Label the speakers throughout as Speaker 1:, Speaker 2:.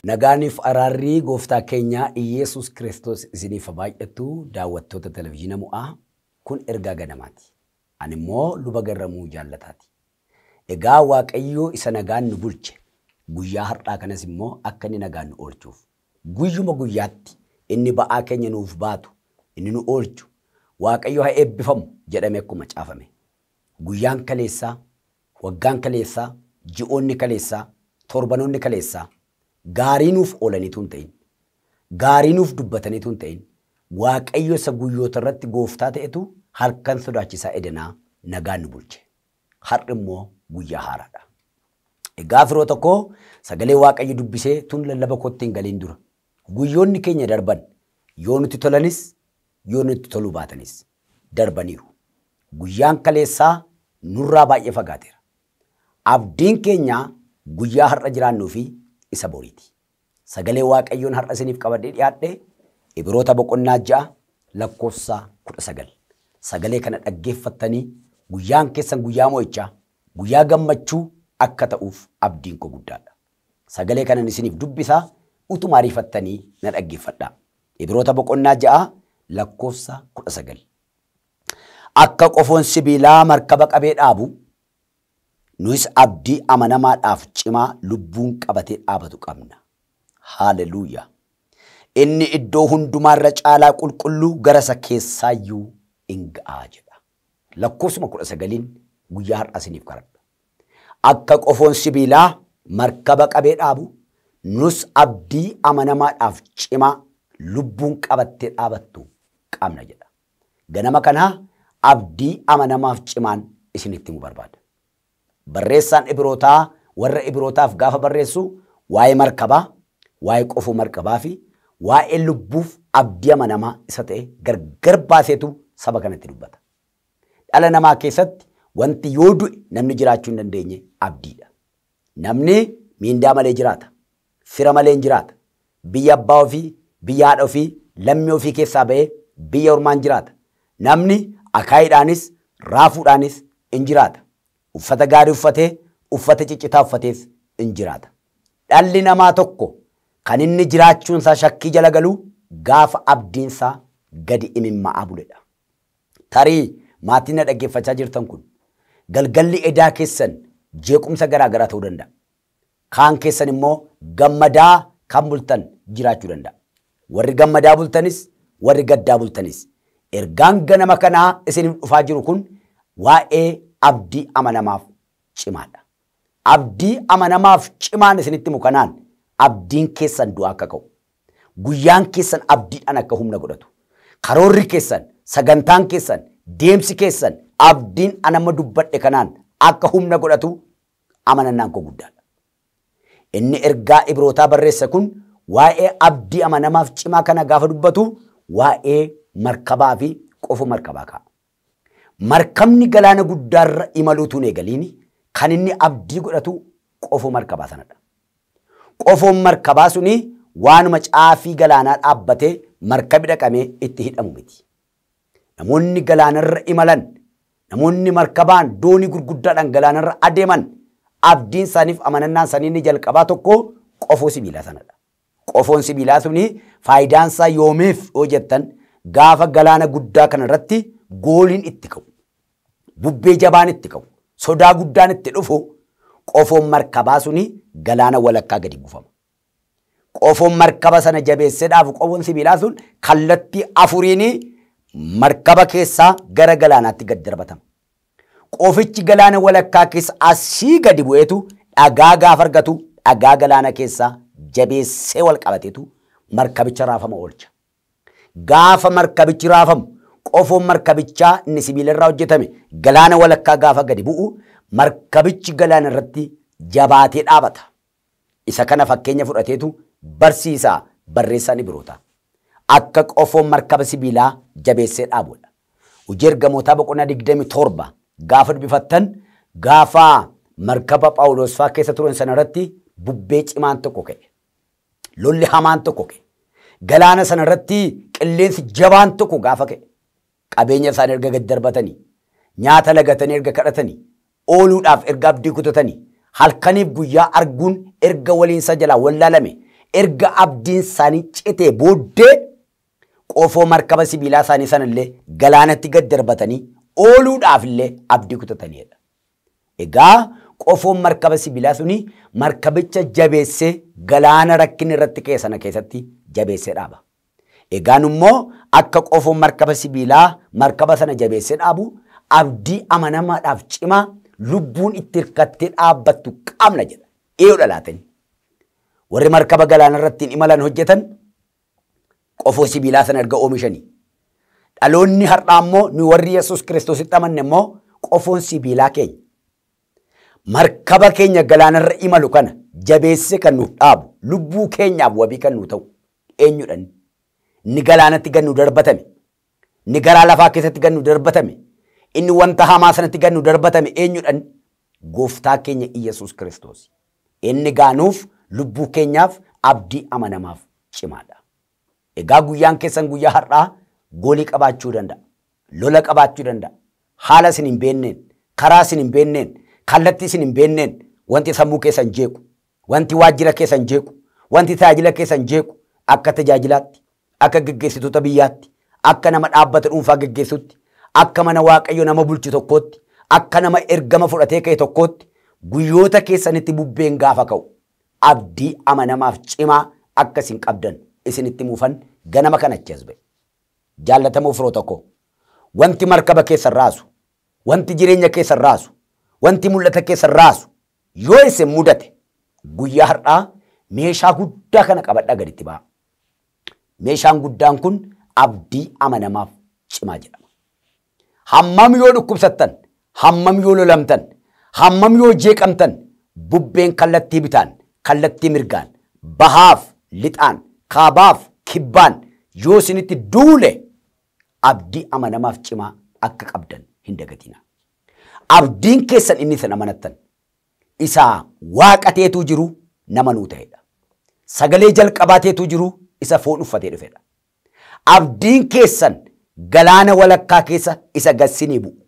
Speaker 1: Nagaaniif araarrii gooftaa keenyaa Iyyasuus Kiristoos isiniif baay'attu daawwattoota televizyiina mu'aa kun ergaa ganamaati. Ani immoo luba garramuu jaallataati. Egaa Waaqayyoo isa nagaan nu bulche guyyaa har'aa kanas immoo akka inni nagaan nu oolchuuf guyyuma guyyaatti inni ba'aa keenya nuuf baatu inni nu oolchu Waaqayyo haa eebbifamu jedhamee akkuma caafame. Guyyaan kaleessaa, waggaan kaleessaa, ji'oonni kaleessaa, torbanoonni kaleessaa gaarii nuuf oolaniitu hin ta'in. Gaarii nuuf dubbataniitu hin ta'in. Waaqayyo isa guyyoota irratti gooftaa ta'etu halkan sodaachisaa edanaa nagaan nu bulche. Har'i immoo guyyaa haaraadha. Egaa firoota koo sagalee Waaqayyo dubbisee tun lallaba kootti hin galiin dura. Guyyoonni keenya darban yoo nutti tolanis yoo nutti toluu baatanis darbaniiru. Guyyaan kaleessaa nurraa baay'ee fagaateera. Abdiin keenya guyyaa har'a jiraannuu fi isa boriiti. Sagalee Waaqayyoon har'a isiniif qabadhee dhiyaadhe Ibroota boqonnaa ja'a lakkoofsa kudha sagal. Sagalee kana dhaggeeffattanii guyyaan keessan guyyaa mo'ichaa guyyaa gammachuu akka ta'uuf abdiin koo guddaadha. Sagalee kanan isiniif dubbisaa utuma ariifattanii na dhaggeeffadhaa. Ibroota boqonnaa ja'a lakkoofsa kudha sagal. Akka qofoon sibiilaa markaba qabee dhaabu nus abdii amanamaadhaaf cimaa lubbuun qabatee dhaabatu qabna. Haaleluuyaa. Inni iddoo hundumaarra caalaa qulqulluu gara isa keessaayyuu in ga'aa jedha. Lakkoofsuma kudha sagaliin guyyaa har'aa isiniif kadhadha. Akka qofoon sibiilaa markaba qabee dhaabu nus abdii amanamaadhaaf cimaa lubbuun qabattee dhaabattu qabna jedha. Ganama kanaa abdii amanamaaf cimaan isinitti himu barbaada. Barreessaan Ibrootaa warra Ibrootaaf gaafa barreessu waa'ee markabaa, waa'ee qofoo markabaa fi waa'ee lubbuuf abdii amanamaa isa ta'e gargar baaseetu saba kanatti dubbata. Dhala namaa keessatti wanti yoo du'e namni jiraachuu hin dandeenye abdiidha. Namni miindaa malee jiraata. Fira malee hin jiraata. Biyya abbaa ofii, biyya haadha ofii, lammii ofii keessaa ba'ee biyya ormaan jiraata. Namni akaayiidhaanis, raafuudhaanis hin jiraata. Uffata gaarii uffatee, uffata ciccitaa uffatees hin jiraata. Dhalli namaa tokko kan inni jiraachuunsaa shakkii jala galuu gaafa abdiinsaa gadi imimma'aa buledha. Tarii maatiin na dhaggeeffachaa jirtan kun galgalli edaa keessan jeequmsa garaa garaa ta'uu danda'a. Kaan keessan immoo gammadaa kan bultan jiraachuu danda'a. Warri gammadaa bultanis warri gaddaa bultanis ergaan ganama kanaa isiniif dhufaa jiru kun waa'ee abdii amanamaaf cimaadha. Abdii amanamaaf cimaan isinitti himu kanaan abdiin keessan du'aa akka ka'u. Guyyaan keessan abdiidhaan akka humna godhatu. Karoorri keessan, sagantaan keessan, deemsi keessan abdiin anama dubbadhe kanaan akka humna godhatu amanannaan koo guddaadha. Inni ergaa Ibrootaa barreesse kun waa'ee abdii amanamaaf cimaa kana gaafa dubbatu waa'ee markabaa fi qofa markabaa ka'a. Markabni galaana guddaarra imaluutuun eegaliini kan inni abdii godhatu qofoo markabaa sanadha. Qofoon markabaa suni waanuma caafii galaanaa dhaabbatee markabi dhaqamee itti hidhamu miti. Namoonni galaanarra imalan, namoonni markabaan doonii gurguddaadhaan galaanarra adeeman abdiin isaaniif amanannaan isaanii inni jalqabaa tokko qofoo sibiilaa sanadha. Qofoon sibiilaa suni faayidaan isaa yoomeef yoo jettan gaafa galaana guddaa kana irratti gooliin itti ka'u. Bubbee jabaan itti ka'u. Sodaa guddaan itti dhufu qofoon markabaa suni galaana walakkaa gadi buufama. Qofoon markaba sana jabeessee dhaabu qofoon sibiilaa sun kallattii afuriin markaba keessaa gara galaanaatti gad darbatama. Qofichi galaana walakkaa keessa asii gadi bu'eetu dhagaa gaafa argatu dhagaa galaana keessaa jabeessee wal qabateetu markabicha raafama oolcha. Gaafa markabichi raafamu qofoon markabichaa inni sibiila irraa hojjetame galaana walakkaa gaafa gadi bu'u markabichi galaana irratti jabaatee dhaabata. Isa kana fakkeenya fudhateetu barsiisaa barreessaan Ibroota. Akka qofoon markaba sibiilaa jabeessee dhaabudha. Hojii ergamootaa boqonnaa digdami torba gaafa dubbifattan gaafa markaba Phaawulos fa'aa keessa turan sana irratti bubbee cimaan tokko ka'e. Lolli hamaan tokko ka'e. Galaana sana irratti qilleensi jabaan tokko gaafa ka'e. Qabeenya isaanii erga gad darbatanii, nyaata lagatanii erga kadhatanii, ooluudhaaf erga abdii kutatanii, halkaniif guyyaa arguun erga waliinsa jalaa wallaalame erga abdiin isaanii citee booddee qofoo markaba sibiilaa isaanii sanallee galaanatti gad darbatanii ooluudhaaf illee abdii kutataniidha. Egaa qofoon markaba sibiilaa suni markabicha jabeessee galaana rakkinni irratti ka'e sana keessatti jabeessee dhaaba. Egaan immoo akka qofoon markaba sibiilaa markaba sana jabeessee dhaabu abdii amanamaadhaaf cimaa lubbuun itti hirkattee dhaabbattu qabna jedha. Eeyoodha laatani. Warri markaba galaana irratti imalan hojjetan qofoo sibiilaa sana erga oomishanii. Dhaloonni har'aa immoo nu warri Yesuus Kiristoositti amanne immoo qofoon sibiilaa keenya. Markaba keenya galaanarra imalu kana jabeesse kan nuuf dhaabu lubbuu keenyaaf wabii kan nu ta'u eenyudhan inni galaanatti gad nu darbatame inni garaa lafaa keessatti gad nu darbatame inni wanta hamaa sanatti gad nu darbatame eenyudhan gooftaa keenya Iyyasuus Kiristoos inni gaanuuf lubbuu keenyaaf abdii amanamaaf cimaadha. Egaa guyyaan keessan guyyaa har'aa goolii qabaachuu danda'a. Lola qabaachuu danda'a. Haala isin hin beenneen, karaa isin hin beenneen, kallattii isin hin beenneen wanti sammuu keessan jeequ, wanti waajjira keessan jeequ, wanti tajaajila keessan jeequ akka tajaajilaatti, akka geggeessitoota biyyaatti, akka nama dhaabbata dhuunfaa geggeessutti, akka mana waaqayyo nama bulchu tokkootti, akka nama ergama fudhatee ka'e tokkootti guyyoota keessanitti bubbeen gaafa ka'u abdii amanamaaf cimaa akka isin qabdan isinitti muufan ganama kana achi as ba'e. Jaallatamoo firoo tokko wanti markaba keessan raasu, wanti jireenya keessan raasu, wanti mul'ata keessan raasu yoo isin mudate guyyaa har'aa meeshaa guddaa kana qabadhaa gaditti ba'a. Meeshaan guddaan kun abdii amanamaaf cimaa jedhama. Hammam yoo dhukkubsattan, hammam yoo lolamtan, hammam yoo jeeqamtan, bubbeen kallattii bitaan, kallattii mirgaan, bahaaf, lixaan, kaabaaf, kibbaan yoo isinitti duule abdii amanamaaf cimaa akka qabdan hin dagatina. Abdiin keessan inni isin amanattan isaa waaqateetu jiru nama nuu ta'edha. Sagalee jalqabaateetu jiru isa foon uffatee dhufedha. Abdiin keessan galaana walakkaa keessa isa gassinii bu'u.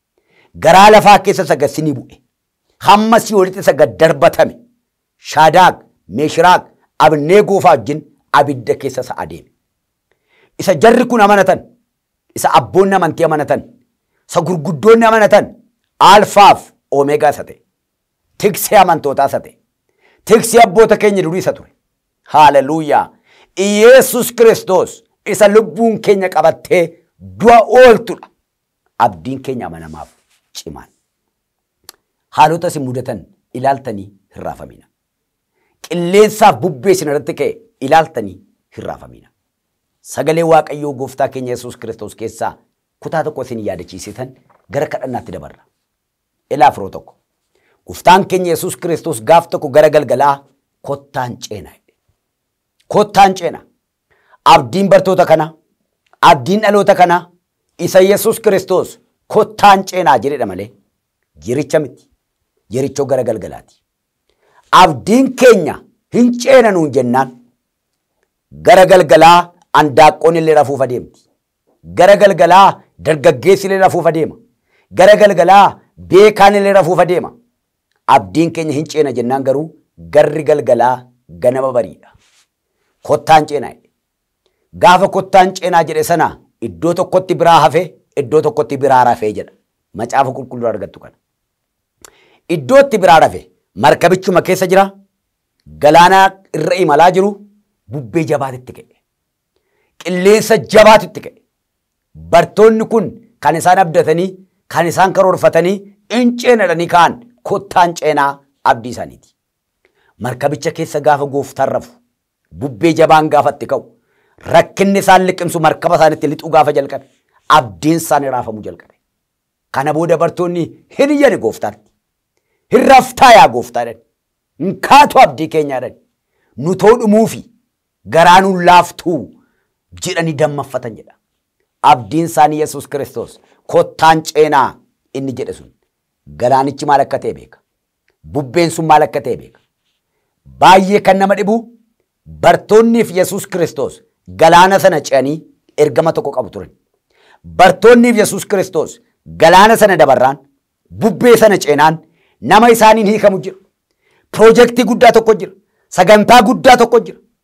Speaker 1: Garaa lafaa keessa isa gassinii bu'e. Hamma si'oolitti isa gad darbatame. Shaadaaq, Meeshiraaq, Abnee goofaa wajjin abidda keessa isa adeeme. Isa jarri kun amanatan, isa abboonni amantii amanatan, isa gurguddoonni amanatan, alfaaf oomeegaa isa ta'e. Tiksee amantootaa isa ta'e. Tiksee abboota keenya durii isa ture. Haaleluuyaa. Iyeesus Kiristoos isa lubbuun keenya qabattee du'a ooltudha. Abdiin keenya amanamaaf cimaan. Haalota isin mudatan ilaaltanii hin raafamina. Qilleensaaf bubbee isin irratti ka'e ilaaltanii hin raafamina. Sagalee Waaqayyoo gooftaa keenya Yesuus Kiristoos keessaa kutaa tokko isin yaadachiisitan gara kadhannaatti dabarra. Ilaa firoo tokko. Gooftaan keenya Yesuus Kiristoos gaaf tokko gara galgalaa kottaan ceenaa. Kottaan ceenaa. Abdiin bartoota kana, abdiin dhaloota kana isa Yesuus Kiristoos kottaan ceenaa jedhedha malee jiricha miti. Jirichoo gara galgalaati. Abdiin keenya hin ceenanuun jennaan gara galgalaa andaaqqoon illee rafuuf adeemti. Gara galgalaa dargaggeessi illee rafuuf adeema. Gara galgalaa beekaan illee rafuuf adeema. Abdiin keenya hin ceena jennaan garuu garri galgalaa ganama bariidha. Kottaan ceenaa jedhe. Gaafa kottaan ceenaa jedhe sana iddoo tokkotti biraa hafe iddoo tokkotti biraa rafee jedha. Macaafa qulqulluu argattu kana. Iddootti biraa rafe markabichuma keessa jira. Galaana irra imalaa jiru bubbee jabaatitti ka'e. Qilleensa jabaatitti ka'e. Bartoonni kun kan isaan abdatanii kan isaan karoorfatanii in ceenadhanii ka'an kottaan ceenaa abdii isaaniiti. Markabicha keessa gaafa gooftaan rafu bubbee jabaan gaafatti ka'u rakkinni isaan liqimsu markaba isaanitti lixuu gaafa jalqabe abdiin isaanii raafamuu jalqabe. Kana booda bartoonni hin iyyani gooftaatti. Hin raftaa yaa gooftaadhaan. Hin kaatu abdii keenyaadhaan. Nu too dhumuufi garaa nuun laaftuu jedhanii dammaffatan jedha. Abdiin isaanii Yesuus Kiristoos kottaan ceenaa inni jedhe sun galaanichi maal akka ta'e beeka. Bubbeen sun maal akka ta'e beeka. Baay'ee kan nama dhibu bartoonniif Yesuus Kiristoos galaana sana ce'anii ergama tokko qabu turan. Bartoonniif Yesuus Kiristoos galaana sana dabarraan bubbee sana ceenaan nama isaaniin hiikamu jira. Piroojeektii guddaa tokko jira. Sagantaa guddaa tokko jira.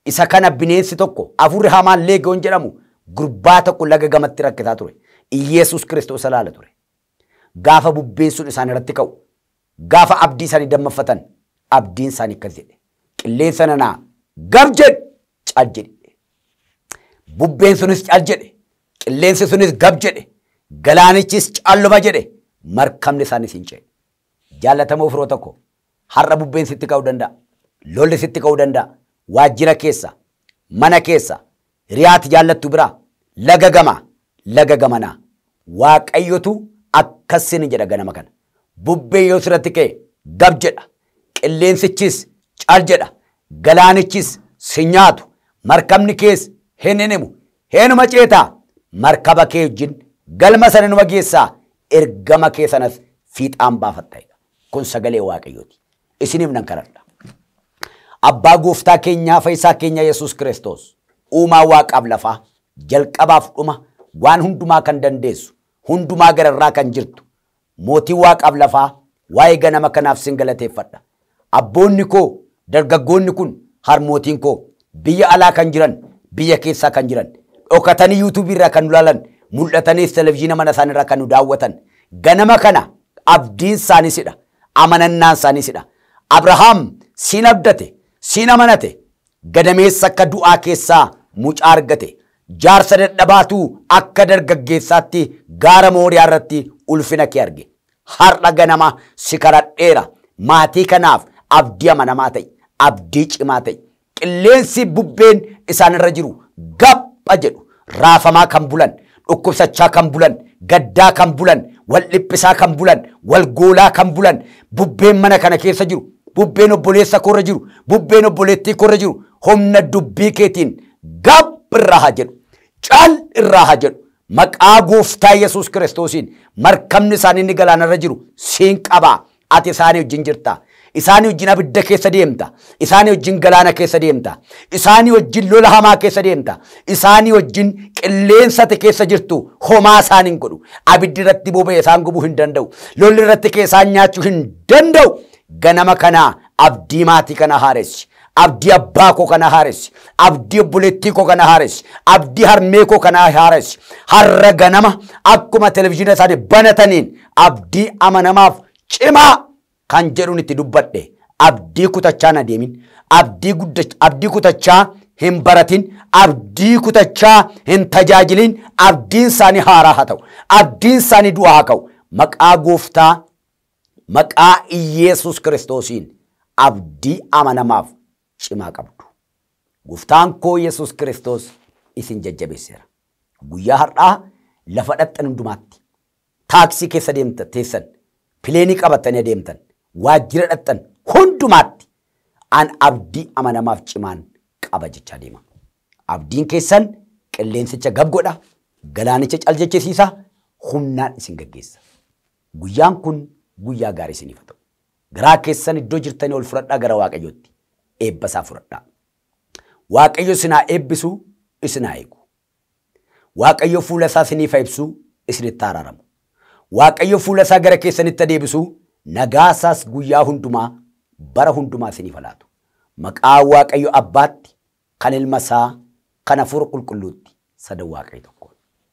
Speaker 1: Isa kana bineensi tokko afurri hamaan leegiyoon jedhamu gurbaa tokko laga gamatti rakkisaa ture. Iyeesus Kiristoos ilaala ture. Gaafa bubbeen sun isaan irratti ka'u, gaafa abdii isaanii dammaffatan, abdiin isaanii akkas jedhe. Qilleensa nanaa gab jedhe cal jedhe. Bubbeen sunis cal jedhe. Qilleensi sunis gab jedhe. Galaanichis calluma jedhe. Markabni isaanis hin ce'e. Jaallatamoo firoo tokko har'a bubbeen sitti ka'uu danda'a. Lolli sitti ka'uu danda'a. Waajjira keessa, mana keessa, hiriyaati jaallattu biraa, laga gamaa, laga gamanaa. Waaqayyotu akkasin jedha ganama kana. Bubbeen yoo sirratti ka'e gab jedha. Qilleensichis cal jedha. Galaanichis si nyaatu. Markabni kees hin hinimu. Heenuma ceetaa markaba kee wajjin galma sana numa geessaa ergama kee sanas fiixaan baafatta. Kun sagalee waaqayyooti. Isiniif nan kadhadha. Abbaa gooftaa keenyaa fayyisaa keenya Yesuus Kiristoos uumaa waaqaaf lafaa jalqabaaf dhuma waan hundumaa kan dandeessu hundumaa gararraa kan jirtu mootii waaqaaf lafaa waa'ee ganama kanaaf sin galateeffadha. Abboonni koo dargaggoonni kun harmootiin koo biyya alaa kan jiran biyya keessaa kan jiran dhokatanii yuutuubii irraa kan nu ilaalan mul'ataniis televizyiina mana isaanii irraa kan nu daawwatan ganama kana abdiin isaaniisidha amanannaan isaaniisidha. Abrahaam siin abdate siin amanate gadameessa akka du'aa keessaa mucaa argate jaarsa dadhabaatuu akka dargaggeessaatti gaara mooriyaa irratti ulfina kee arge har'a ganama si kadhadheera maatii kanaaf abdii amanamaa ta'e abdii cimaa ta'e qilleensi bubbeen isaan irra jiru gapha jedhu raafamaa kan bulan dhukkubsachaa kan bulan gaddaa kan bulan wal dhiphisaa kan bulan wal goolaa kan bulan bubbeen mana kana keessa jiru bubbeen obboleessa koorra jiru bubbeen obboleettii koorra jiru humna dubbii keetiin gab irraa haa jedhu cal irraa haa jedhu maqaa gooftaa yesus kiristoosiin markabni isaanii inni galaanarra jiru siin qabaa ati isaanii wajjin jirta isaanii wajjin abidda keessa deemta isaanii wajjin galaana keessa deemta isaanii wajjin lola hamaa keessa deemta isaanii wajjin qilleensate keessa jirtu homaa isaan hin godhu abiddi irratti boba'e isaan gubuu hin danda'u lolli irratti keessaan nyaachuu hin danda'u ganama kanaa abdii maatii kana haaressi abdii abbaa koo kana haaressi abdii obboleettii koo kana haaressi abdii harmee koo kana haaressi har'a ganama akkuma televizyiina isaanii banataniin abdii amanamaaf cimaa kan jedhuun itti dubbadhe abdii kutachaa na deemin abdii abdii kutachaa hin baratin abdii kutachaa hin tajaajilin abdiin isaanii haaraa haa ta'u abdiin isaanii du'aa haa ka'u maqaa gooftaa maqaa Iyeesus kiristoosiin abdii amanamaaf cimaa qabdu. Gooftaan koo Yesuus kiristoos isin jajjabeesseera. Guyyaa har'aa lafa dhaxxan hundumaatti taaksii keessa deemtan teessan pileenii qabatanii adeemtan waajjira dhaxxan hundumaatti an abdii amanamaaf cimaan qaba jechaa deema. Abdiin keessan qilleensicha gabgodha, galaanicha caljechisiisa, humnaan isin gaggeessa. Guyyaan kun guyyaa gaarii isiniif haa ta'u. Garaa keessan iddoo jirtanii ol fudhadhaa gara Waaqayyootti. Eebba isaa fudhadhaa. Waaqayyo isinaa eebbisu isinaa eegu. Waaqayyo fuula isaa isiniif ibsu isinitti araaramu. Waaqayyo fuula isaa gara keessanitti adeebisu nagaa isaas guyyaa hundumaa bara hundumaa isiniif laatu. Maqaa Waaqayyo Abbaatti kan ilma isaa kan hafuura qulqulluutti sadan Waaqayyo tokko.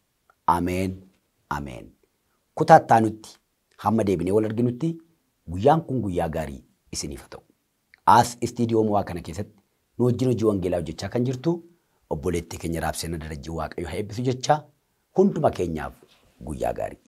Speaker 1: Ameen. Ameen. Kutaa nutti hamma deebinee wal arginutti guyyaan kun guyyaa gaarii isiniif haa ta'u. As istiidiyoo mo'aa kana keessatti nu wajjin hojii wangeelaa hojjechaa kan jirtu obboleettii keenya raabsee darajjii waaqayyo haa eebbisu jechaa hunduma keenyaaf guyyaa gaarii.